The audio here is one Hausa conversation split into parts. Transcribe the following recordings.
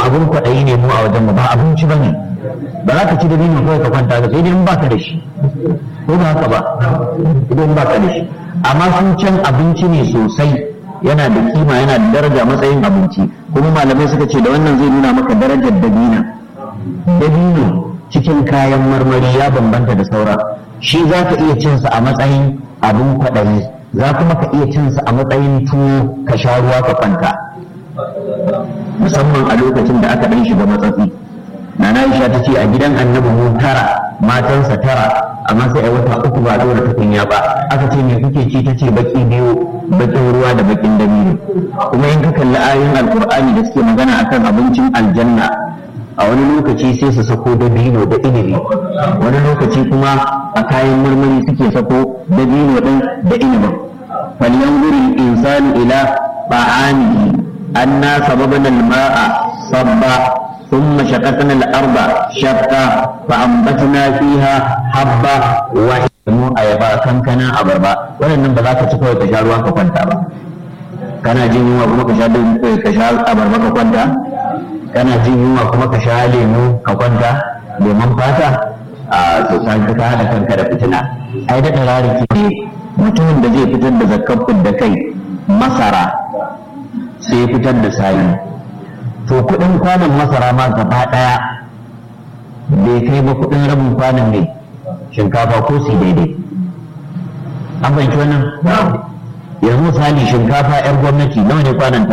abun kwaɗayi ne mu a wajen mu ba abinci ba ne ba za ka ci dabino kawai ka kwanta ka sai dai in baka da shi ko ba haka ba idan baka da shi amma sun can abinci ne sosai yana da kima yana da daraja matsayin abinci kuma malamai suka ce da wannan zai nuna maka darajar dabina dabino cikin kayan marmari ya bambanta da saura shi za ka iya cinsa a matsayin abin kwaɗayi za kuma ka iya cinsa a matsayin tuwo ka sha ruwa ka kwanta musamman a lokacin da aka ɗan shiga matsatsi Nana Aisha ta ce a gidan annabi mu tara matansa tara amma sai a wata uku ba dora tukunya ba aka ce me kuke ci ta ce baki biyu bakin ruwa da bakin dabino kuma in ka kalli ayoyin alkur'ani da suke magana akan abincin aljanna a wani lokaci sai su sako dabino da inibi wani lokaci kuma a kayan marmari suke sako dabino din da inibin falyanzuri insanu ila ba'amihi anna sababana al-ma'a sabba ثم شققنا الأرض شقا فأنبتنا فيها حبا mu ayaba kankana abarba waɗannan ba za ka ci kawai ka sha ruwa ka kwanta ba kana jin yunwa kuma ka sha ka sha abarba ka kwanta kana jin yunwa kuma ka sha lemu ka kwanta lemon fata a to san ka hada kanka da fitina ai da rariki ne mutumin da zai fitar da zakkar da kai masara sai fitar da sayi to kudin kwanan masara ma gaba daya bai kai ba kudin rabin kwanan ne shinkafa ko su daidai an fahimci wannan yanzu misali shinkafa yar gwamnati nawa ne kwananta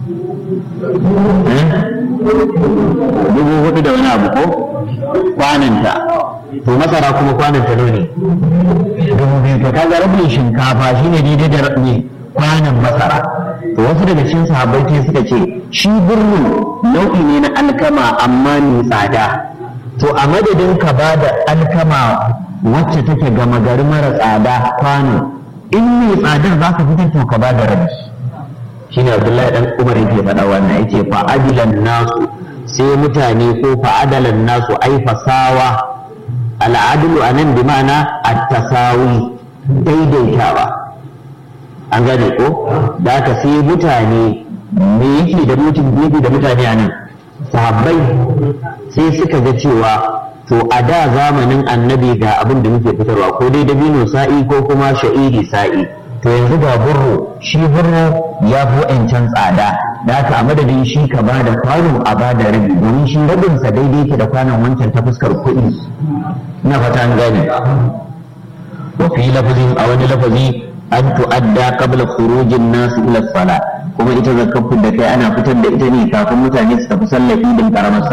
dubu hudu da wani abu ko kwananta to masara kuma kwananta nawa ne dubu biyu to kaga rabin shinkafa shine daidai da ne kwanan masara to wasu daga cikin sahabbai sai suka ce shi birnin nau'i ne na alkama amma mai tsada to a madadin ka ba da alkama wacce take gama gari mara tsada kwano in mai tsadar za ka fitar to ka ba da rabi shine abdullahi dan umar yake faɗa wannan yace fa adilan nasu sai mutane ko fa adalan nasu ai fasawa al'adlu anan bi ma'ana at-tasawi daidaitawa an gane ko da aka sai mutane me yake da mutum gefe da mutane a nan sahabbai sai suka ga cewa to a da zamanin annabi ga abin da muke fitarwa ko dai dabino sa'i ko kuma sha'iri sa'i to yanzu ga burro shi burro ya fi wa'ancan tsada da haka a madadin shi ka ba da kwano a ba da rabi domin shi rabinsa daidai ke da kwanon wancan ta fuskar kuɗi ina fata an gane wa fi lafazin a wani lafazi an tu'adda qabla khurujin nas ila sala kuma ita zakar da kai ana fitar da ita ne kafin mutane su tafi sallah idin karamar